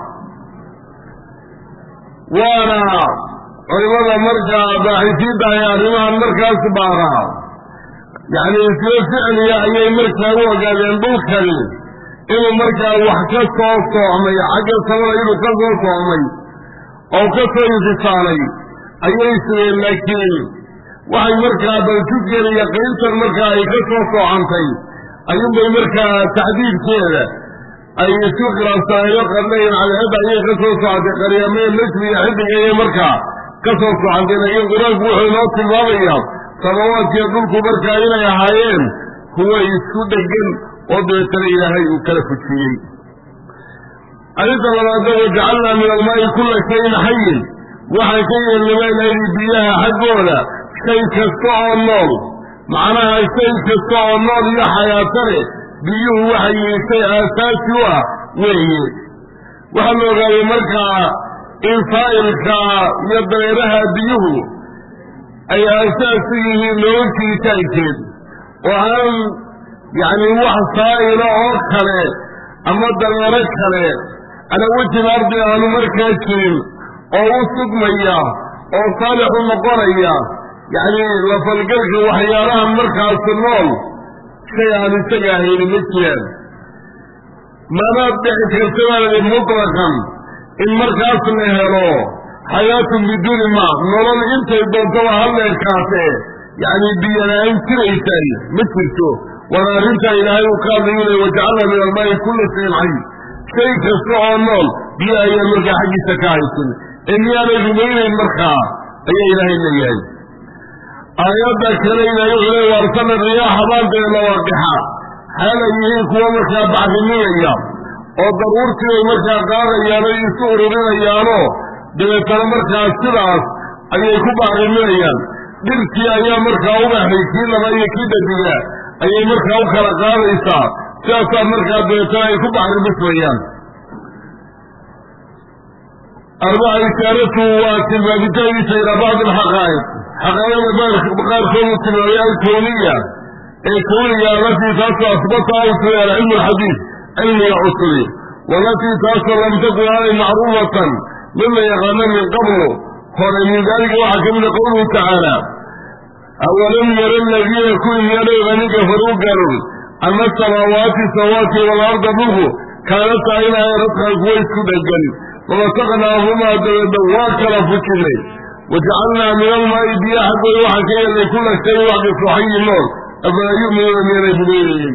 waana culimada markaa baaxisiinta ay arrimahan markaas baaraa yacni isla ficliya ayay markaa u ogaadeen dhulkani inuu markaa wax ka soo soocmay xagga samada inuu ka soo soocmay oo ka soo infisaalay ayay sugeen laakiin waxay markaa baljugen iyo qiintan markaa ay ka soo soocantay ayuunbay markaa taxdiidkeeda ay isu khilaafsanayno qarnayn cadceedda ayay ka soo socotay qaryameen najmi iyo xidig ayay markaa ka soo socantay laakiin qur-aanku wuxuu inoo tilmaamayaa samawaadkiiyo dhulku markaa inay ahaayeen kuwa isku dhegan oo dabeetana ilaahay uu kala fujiyey arrinta labaadna wajacalnaa min almaa'i kulla shayin xayin waxaan ka yeelnay baa ilaayidhi biyaha xaggooda shay kasta oo nool macnaha shay kasta oo nool iyo xayaatane biyuhu waxay yihiin shay aasaasi u ah weeye waxaa la ogaaday markaa in saa'ilka iyo dareeraha biyuhu ay aasaas u yihiin nolol jiritaankeed oo aan yacni wax saa'ila oo kale ama dareero kale ala wejil ardi aanu markaa jirin oo u sugmaya oo saalix u noqonaya yacni lafalgalka waxyaalahan markaasi nool shay aan isaga ahayni ma jiraan manaad dhici karta baaladi mutlaqan in markaas la helo xayaatun biduuni maa nolol intay doontaba halleerkaasee yacni biyola-aan jiraysay ma jirto waana arrintaa ilaahay uu ka hadlayu lay wajacalna min almaa'i kulla shayin xay shay kasta oo nool biyo ayaa markaa xaggiisa ka haysan ee miyaanay rumaynayn markaa ayaa ilaahay leeyahay aayadda kale ilaahay wuxuu leey waarsana riyaaxa baanteeda lawaaqixa xaal ay yihiin kuwa markaa bacriminaya oo daruurtii ay markaa qaadayaano isu ururinayaano dabeetana markaa sidaas ayay ku bacriminayaan dhirtii ayaa markaa ubaxay kii laba iyo kii dhadiga ayay markaa u kala qaadaysaa sidaasaa markaa dabeetana ay ku bacrimismayaan arbaca ishaaratu waa tilmaamitaankiisa ilaa bacdi alxaqaa'iq xaqaaiqda qaarkoodu tilmaamay alkowniya ee kowniga alatii taasoo asbata u sugay alcilmu alxadiid cilmiga cusubi walatii taasoo lam takun aanay macruufatan mid la yaqaano min qablu hore min daalika waxaa ka mida qowluhu tacaala awalam yara aladiina kuwii miyaanay oganin kafaruu gaaloobay ana asamaawaati samaawaati waalarda dhulku kaanata inahay radkan kuwa isku dhegan famasaqnaahumaa dabeedna waa kala fujinay wajacalnaa min almaa'i biyo xaggooda waxaan ka yeelnay kulla shayin wax kasto xayi nool afalaa yu'minuuna miyanay rumaynayeen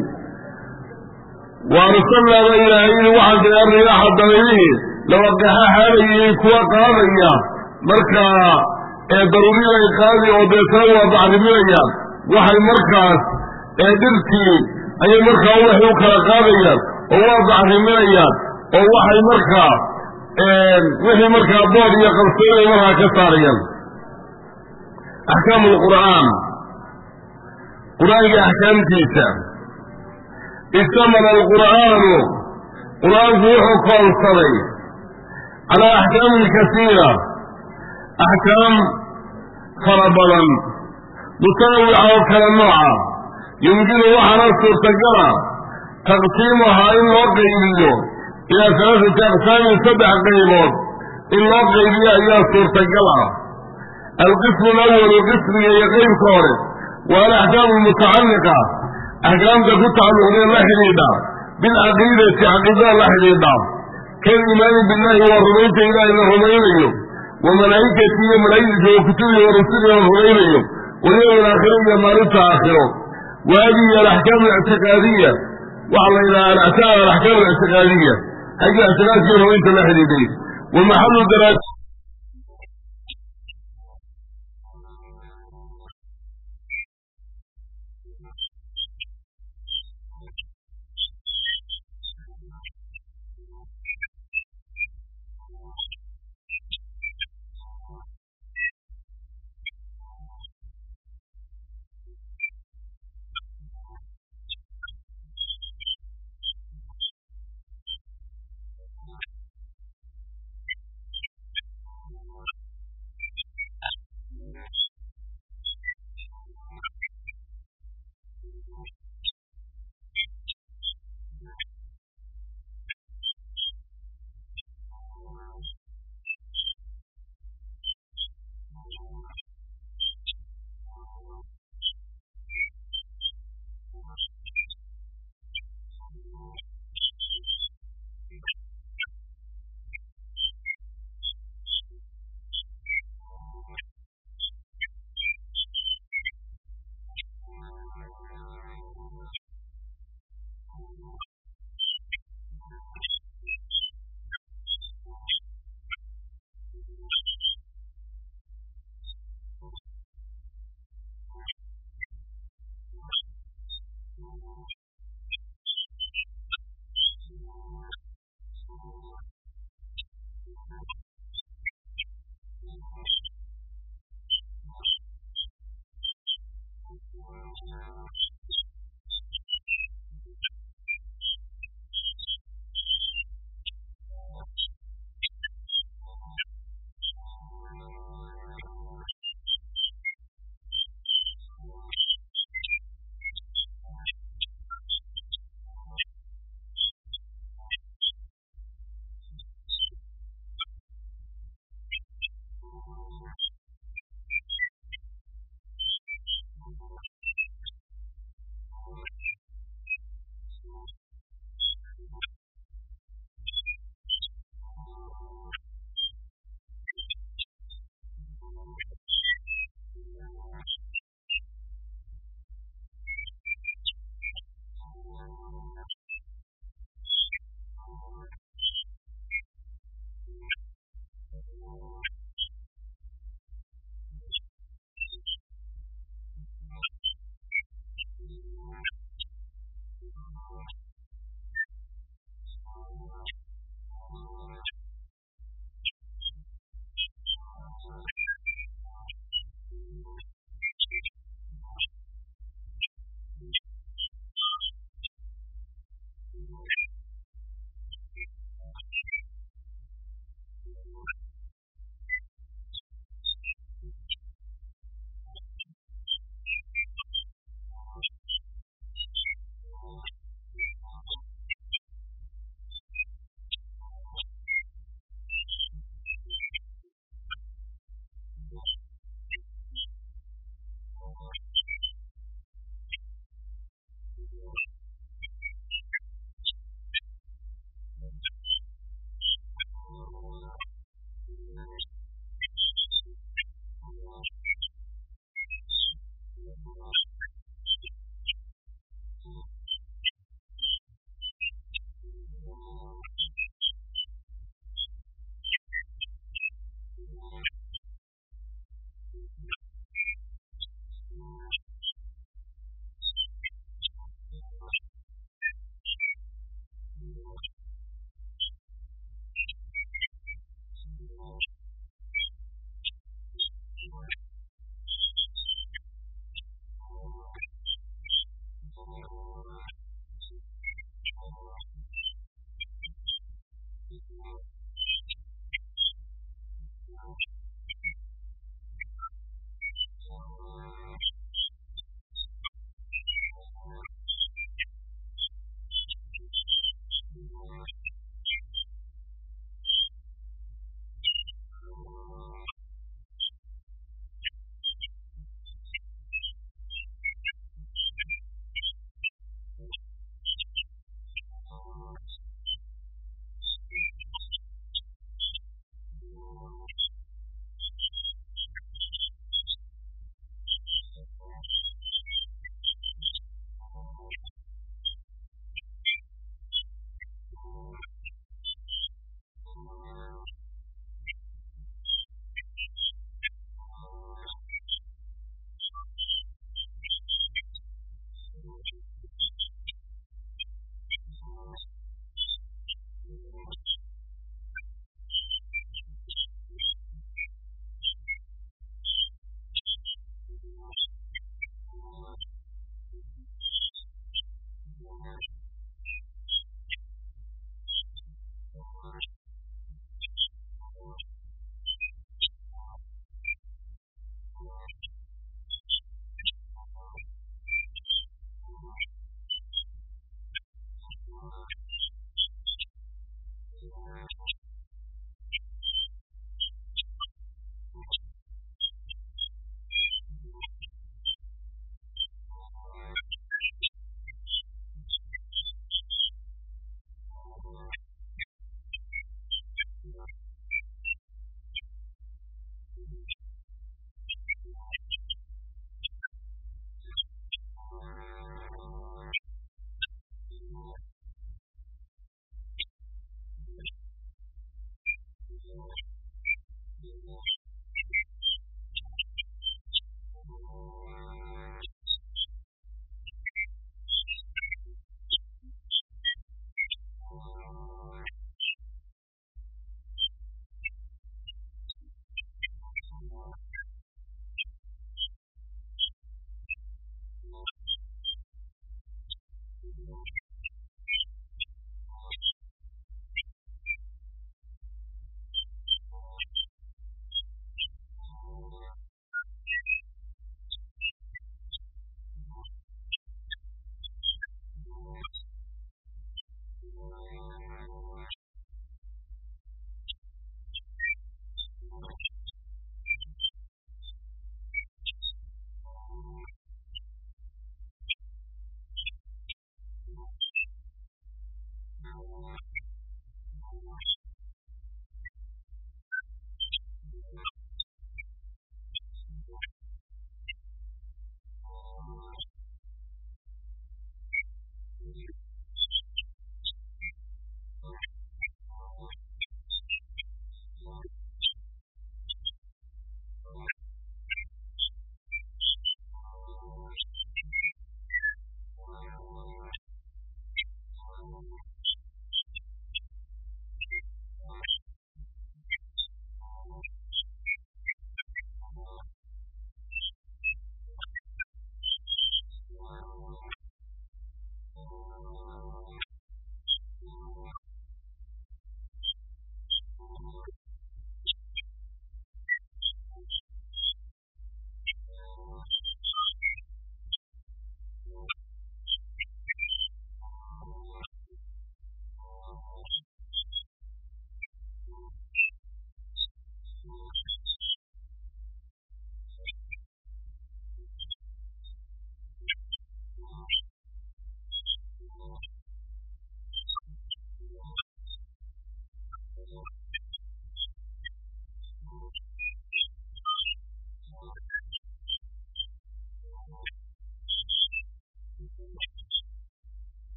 wa arsalnaaba ilaahayni waxaan kaga riyaaxa dabaylihii lawaqaxa xaalayihiin kuwa qaadaya markaa ee daruuriday qaadi oo deetana waa bacriminayaan waxay markaas ee dhirtii ayay markaa ubaxi u kala qaadayaan oo waa bacriminayaan oo waxay markaa wixii markaa bood iyo qabsoonay markaa ka saarayaan axkaamu lqur'aan qur-aanka axkaamtiisa istamala alqur'aanu qur-aanku wuxuu koonsaday calaa axkaamin kasiira axkaam fara badan mutanawica oo kala nooca yumkinu waxaana suurtagala taqsiimuhaa in loo qaybiyo ilaa salaasati aqsaamin saddex qaybood in loo qaybiyo ayaa suurtagal ah alqismu alawalu qismiga iyo qeybka hore waa alaxkaamu almutacalliqa axkaamta ku tacalluqdee la xidhiidha bilcaqiidati caqiidada la xidhiidha kaliimaani billahi waa rumaynta ilaahay la rumaynayo wa malaa'ikati iyo malaa'igtiisa wa kutubihi wa rusulihi la rumaynayo walyowmi alaakhira iyo maalinta aakhiro wa hadihi alaxkaam alictiqaadiya waxaa la yidhaha alaxkaam alaxkaam alictiqaadiya xagga ictiqaadkii rumaynta la xidhiidhay wa maxalu daraaj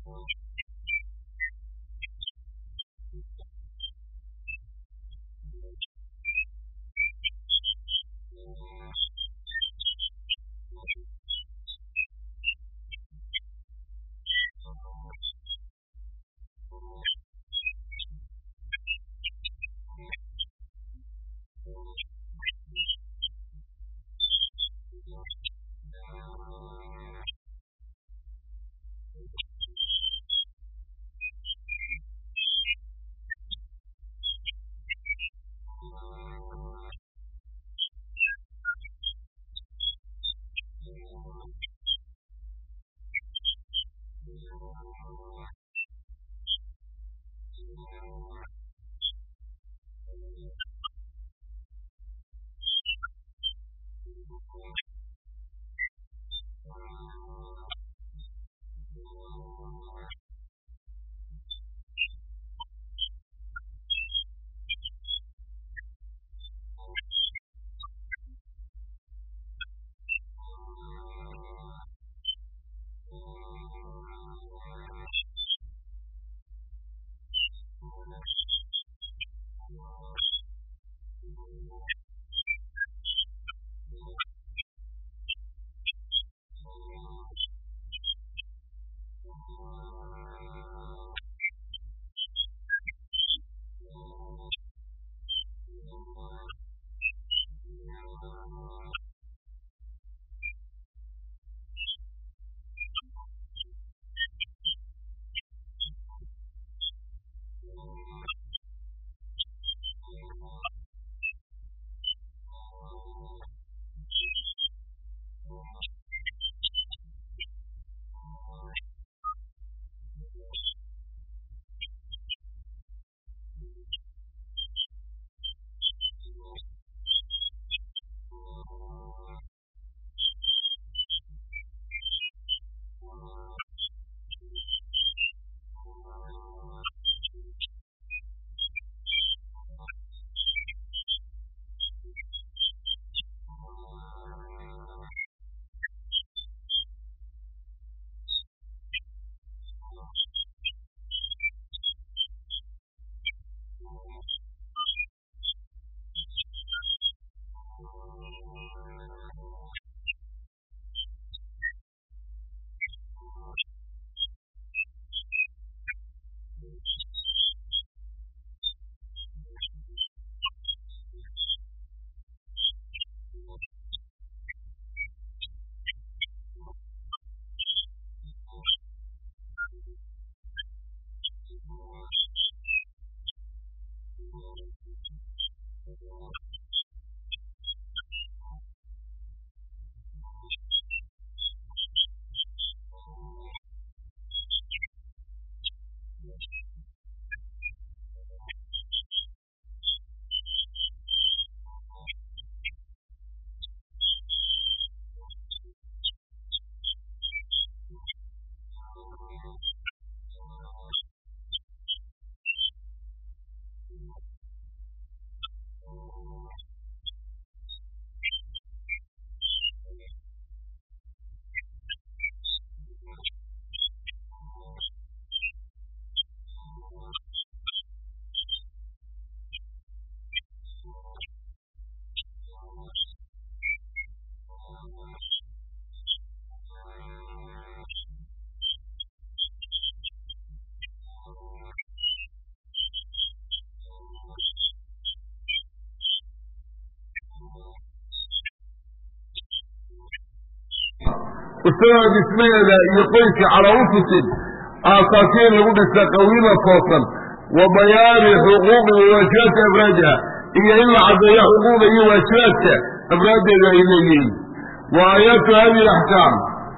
ustada dhismaheeda iyo qoyska calaa ufusin aasaasiin lagu dhisa qawiima toosan wa bayaani xuquuqi wa waajibaadka afraadiha iyo in la caddeeyo xuquuqda iyo waajibaadka afraaddeeda ay leeyihiin wa aayaatu hadihi alaxkaam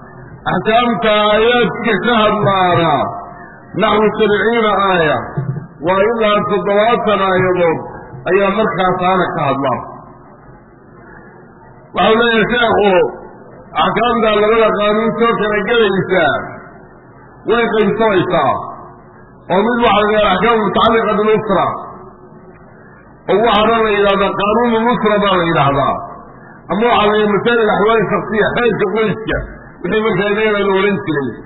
axkaamta aayaadka ka hadlaana naxwu sabciina aaya waa ilaa toddobaatan aayadood ayaa markaasaana ka hadlaa waxau leeyahay sheekhu axkaamta labada qaanuun soo kala gelaysaa way qaybsamaysaa oo mid waxaa la yidhahda axkaam mutacalliqa bilusra oo waxaana la yidhahdaa qaanuunu nusra baa la yidhaahdaa ama waxaa la yidhaha masaa'il axwaali shaksiya xeelka qoyska wixii markaa iyaga la odhan jiray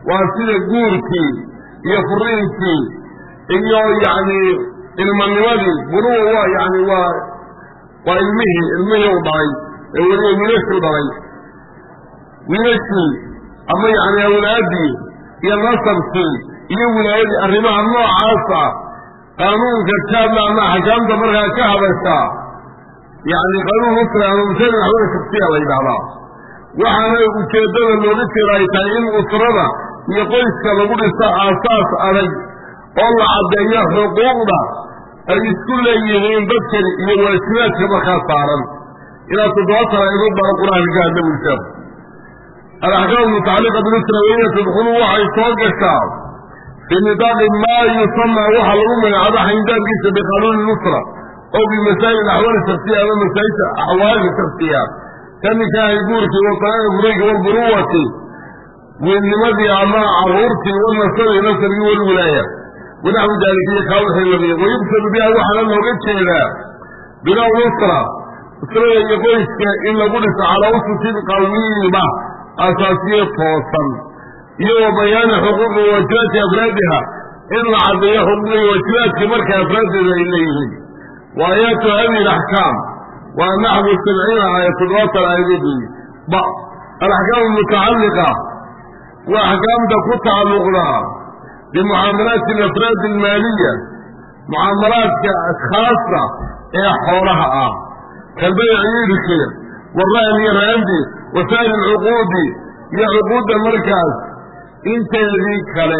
waa sida guurkii iyo furiinkii iyo yacni ilmanimadii bunuwa waa yani waa waa ilmihii ilmihii u dhalay ee weliba wiilashii u dhalay wiilashii ama yani awlaadii iyo nasabkii iyo wilaayadii arrimaha noocaas ah qaanuunka kaadla ama axkaamta markaa ka hadashaa yani qaanuun usra ama masail axwada shaksiya la yidhahdaa waxaana ujeeddada looga jeeda ay tahay in usrada iyo qoyska lagu dhiso aasaas adag oo la caddeeyo xuquuqda ay isku leeyihiin dadkani iyo waajibaadka markaa saaran ilaa toddobaatan ayadod baa qur-aanka ka hadla buli sheekhu alaxkaam mutacalliqa bilusra waiya tadkhulu waxay soo gashaa fii nidaaqi maa yusamaa waxa lagu magacaabo xayndaabkiisa biqanuuni nusra oo bimasaa'il axwaali shaksiya ama masaa'ilta axwaali shaksiya ka nikaahi guurkii wasanaa'i furayki walburuwati wiilnimadii ama caruurtii wanasabi nasabkii walwilaaya wanaxwi daalika iyo kaa wixii lamida wayuqsadu biha waxaana looga jeedaa binaa nusra usrada iyo qoyska in lagu dhiso calaa ususin qawiima asaasiye toosan iyo wa bayaani xuquuqi waajibaati afraadiha in la caddeeyo xuquuqi waajibaadka marka afraaddeeda ay leeyihiin wa aayaatu hadihi alaxkaam waa naxwu sabciina aaya toddobaatan aayadood weeye ba alaxkaamu mutacalliqa waa axkaamta ku tacalluqda bimucaamalaati alafraadi almaaliya mucaamalaadka ashkhaasta ee xoolaha ah kalbayci iibki warahn iyo raandi wasaa'il alcuquudi iyo cuquudda markaas inteedii kale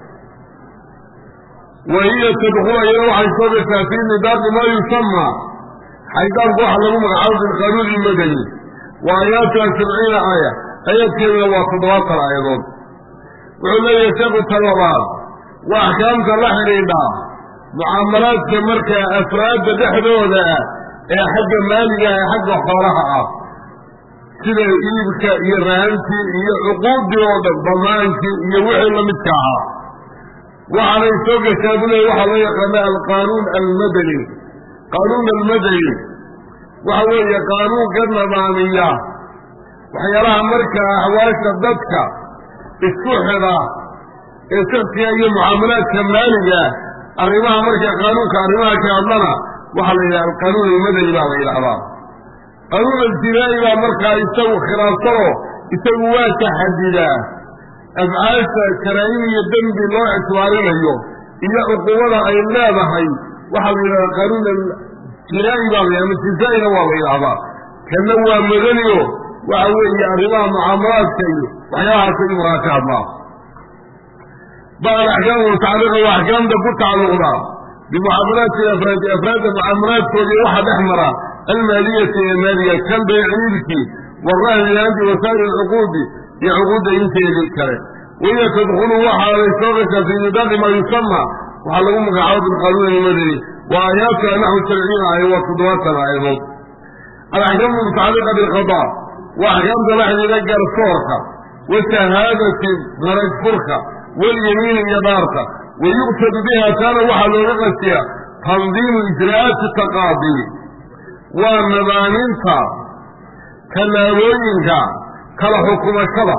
wa hiya tadkulu iyana waxay soo gashaa fii nidaaqi maa yusamaa xaydaanku waxa lagu magacaabo bilqaanuun ilmadani wa aayaatuha sabciina aaya ayadkeeduna waa toddobaatan aayadood wuxuu leeyahay sheekhu talabaad waa axkaamta la xidhiidha mucaamalaadka markaa afraadda dhexdooda ah ee xagga maaliga ee xagga xoolaha ah sida iibka iyo rahantii iyo cuquuddii oo dhan damaankii iyo wixii lamidka ahaa waxaanay soo gashaa bu leey waxaa loo yaqaana alqaanuun almadani qaanuun almadani waxa weeye qaanuun ka nadaamiya waxyaalaha markaa axwaasha dadka isku xidha ee shaksiga iyo mucaamalaadka maaliga arrimaha markaa qaanuunka arrimaha ka hadlana waxaa la yidhaha alqaanuun almadani baa la yidhahdaa qaanuun aljinaa'i baa markaa isagu khilaafsano isagu waa taxadidaa afcaasha karaa'im iyo dembi loo ictibaarinayo iyo cuqubada ay leedahay waxaa la yidhahdaa qaanuun aljinaa'i baa la ama jizaa'ina waa la yidhahdaa kanna waa madaniyo waxa weeye arrimaha mucaamalaadka iyo waxyaabahaasa in maraa ka hadlaa bal alaxkaamu mutacalliqa waa axkaamta ku tacalluqda bimucaamalaati afraadi afraadda mucaamalaadkoodii waxaa dhex mara almaaliyati ee maaliya kan bayciibkii warahni laanti wasaa'il alcuquudi iyo cuquudda inteedii kale wahiya tadkhulu waxaaday soo gashaa fii nidaaqi maa yusama waxaa lagu magacaabo bilqaanuun almadani wa aayaatuha naxwu sabciina aaya waa toddobaatan aayadood alaxkaamu mutacalliqa bilqadaa waa axkaamta la xidhiidha garsoorka washahaadati marag furka walyamiini iyo dhaarta wayuqsadu biha taana waxaa looga qasiya tandiimu ijraa'aati taqaadi waa nadaaminta tallaabooyinka kala xukumashada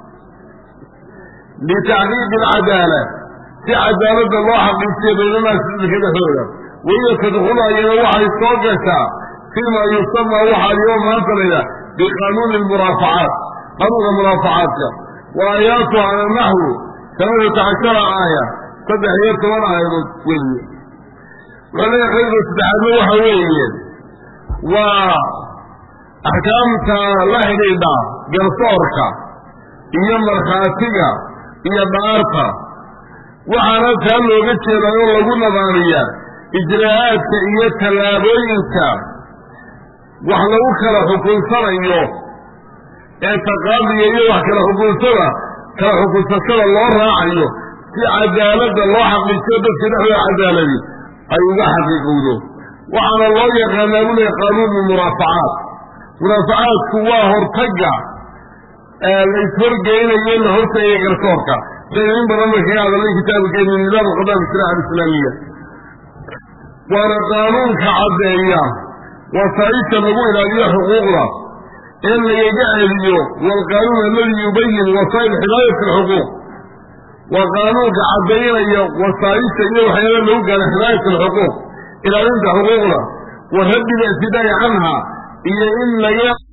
litacqiiqi alcadaala si cadaaladda loo xaqiijiyo baynanaasi dadka dhexdooda wahiya tadkhulu ayana waxay soo gashaa fiima yusamaa waxaa alyoma maanta layidhaha biqaanuuni almuraafacaat qanuunka muraafacaadka wa aayaatuha ala naxwu sanadata cashara aaya saddex iyo toban aayadood weeye wuxuu leeyahay qaybka saddexaadna waxa weeye waa axkaamta la xidhiidha garsoorka iyo markhaatiga iyo dhaarta waxaana taa looga jeedaa oo lagu nadaamiya ijraa'aadka iyo tallaabooyinka wax lagu kala xukunsanayo ee taqaadiga iyo wax kala xukunsada kala xukunsashada loo raacayo si cadaaladda loo xaqiijiyo dadka dhexdooda cadaaladi ay uga xaqiiqowdo waxaana loo yaqaanaa bu leey qaanuunu muraafacaat muraafacaadku waa hortagga la ishorgeynayo la hortagaya garsoorka saynu in badan ba kaga hadalnay kitaabkeenu nidaam alqadaa bisharaaca alislaamiya waana qaanuunka caddeeya wasaaisha lagu ilaaliyo xuquuqda ee lagaga celiyo waalqaanuun aladi yubayin wasaa'il ximaayati alxuquuq waa qaanuunka caddaynaya wasaayista iyo waxyaala lagu gaara himaayat alxuquuq ilaalinta xuquuqda wa raddi lictidaa'i canha iyo in laga